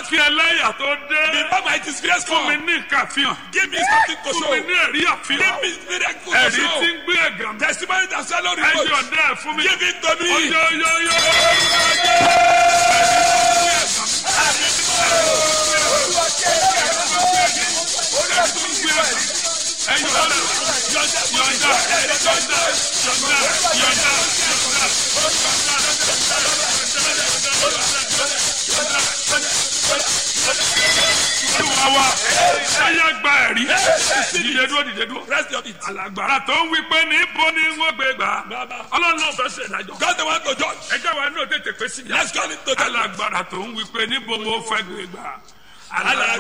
kí ẹlẹ́yà tó dé Before my disgrace fún mi come, ní nǹkan àfihàn give me something to fún show. mi ní ẹ̀rí àfihàn Give me miracle to ẹ̀rí tí show. ń gbé ẹ̀gàn mi Testimony that swallow ẹ̀yọ̀ reproach. dẹ́ fún mi Give it to me. ọyọyọyọ ẹ̀yọ̀ dẹ́ yọ̀ǹda yọ̀ǹda yọ̀ǹda yọ̀ǹda yọ̀ǹda. Olúwa wa ẹyẹ gba ẹ̀rí dìde dúró dìde dúró. Rest your feet. Alàgbàrà tó ń wí pé níbo ni wọ́n gbé gbà. Ọlọ́run náà fẹ́ ṣe ìdájọ́. God the one to judge. Ẹjọ́ wa náà tètè pé sí. Let's call him to judge. Alàgbàrà tó ń wí pé níbo mo fẹ́ gbé gbà. Alàgbàrà